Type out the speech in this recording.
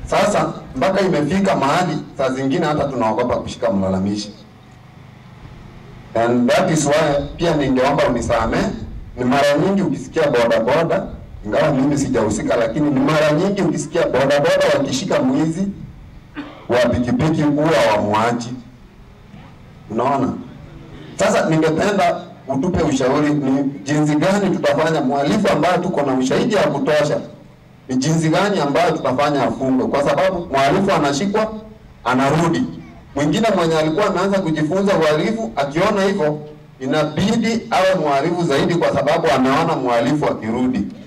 Sasa mpaka imefika mahali saa zingine hata tunaogopa kushika mlalamishi, and that is why pia ningeomba unisamee. Ni mara nyingi ukisikia boda boda, ingawa mimi sijahusika, lakini ni mara nyingi ukisikia boda boda wakishika mwizi wa pikipiki huwa wamwachi. Unaona? Sasa ningependa utupe ushauri ni jinsi gani tutafanya mhalifu ambaye tuko na ushahidi wa kutosha, ni jinsi gani ambayo tutafanya afungwe, kwa sababu mhalifu anashikwa anarudi. Mwingine mwenye alikuwa ameanza kujifunza uhalifu akiona hivyo, inabidi awe mhalifu zaidi, kwa sababu anaona mhalifu akirudi.